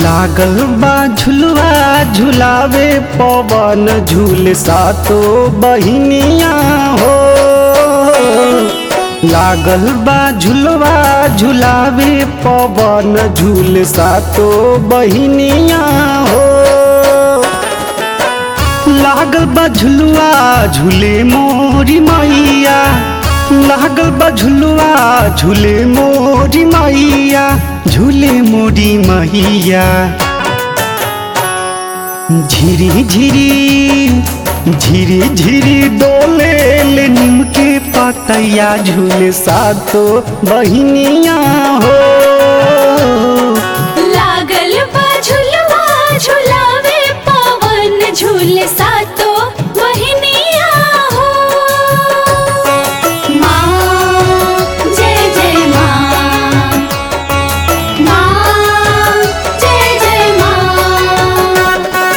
लागल बा झुलवा झुलावे पवन झूल सातो बहिनिया हो लागल बा झुलवा झुलावे पवन झूल सातो बहिनिया हो लागल बा झुलवा झूले मोरी मैया लागल बा झुलवा झूले मोरी मैया झूले मोरी मैया झिरी झिरी झिरी झिरी डोले ले नीम के पतैया झूले सातो बहिनिया हो लागल बा झुलवा झुलावे पवन झूल सातो बहिनिया हो माँ जय जय माँ माँ जय जय माँ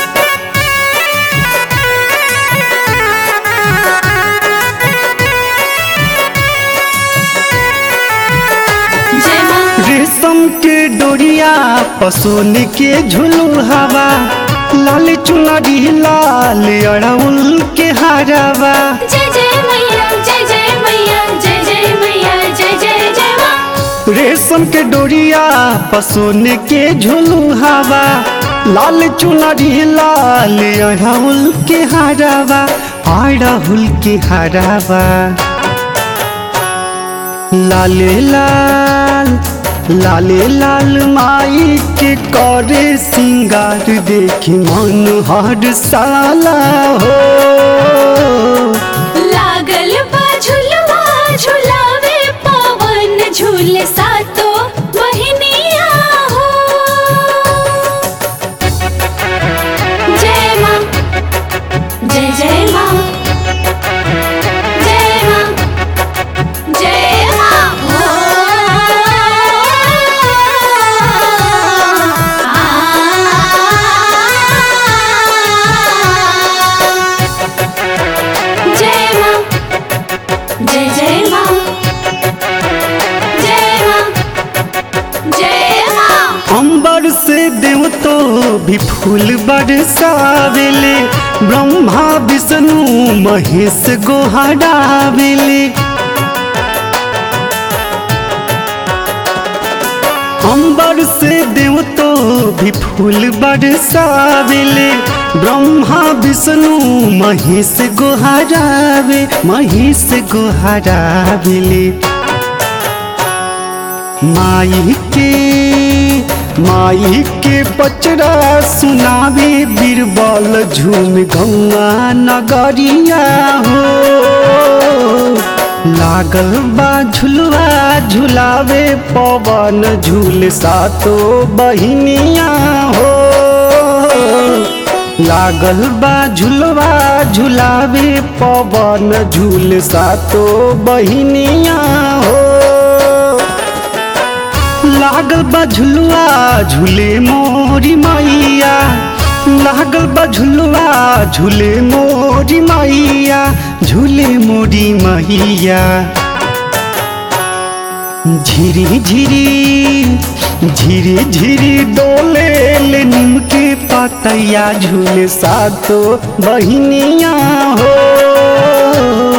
जय माँ रेशम के डोरिया पसोन के झुलू हवा लाल चुनरी लाल अड़उल के हरावा जय जय मैया जय जय मैया जय जय मैया जय जय जय माँ रेशम के डोरिया पसोन के झुलू हवा लाल चुनरी लाल अड़उल के हरावा अड़हुल के हरावा लाले लाल लाले लाल माई के करे सिंगार देखी मन हर साला हो लागल बा झुलवा झुलावे पवन झूल सातो बहिनिया हो जय माँ जय जय माँ जय माँ जय माँ जय माँ जय जय माँ जय माँ जय माँ अंबर से देव तो भी फूल बरसावेले ब्रह्मा विष्णु महेश गोहरावेले अंबर से देव तो भी फूल बरसावेले ब्रह्मा विष्णु महेश गोहरावे महेश गोहरावेले माई के माई के पचरा सुनावे बीरबल झूम गौआ नगरिया हो लागल बा झुलवा झुलावे पवन झूल सातो बहिनिया हो लागल बा झुलवा झुलावे पवन झूल सातो बहिनिया हो लागल बा झुलुआ झूले मोरी मैया लागल बा झुलुआ झूले मोरी मैया झूले मोरी मैया झिरी झिरी झिरी झिरी डोले ले नीम के पतैया झूले सातो बहिनिया हो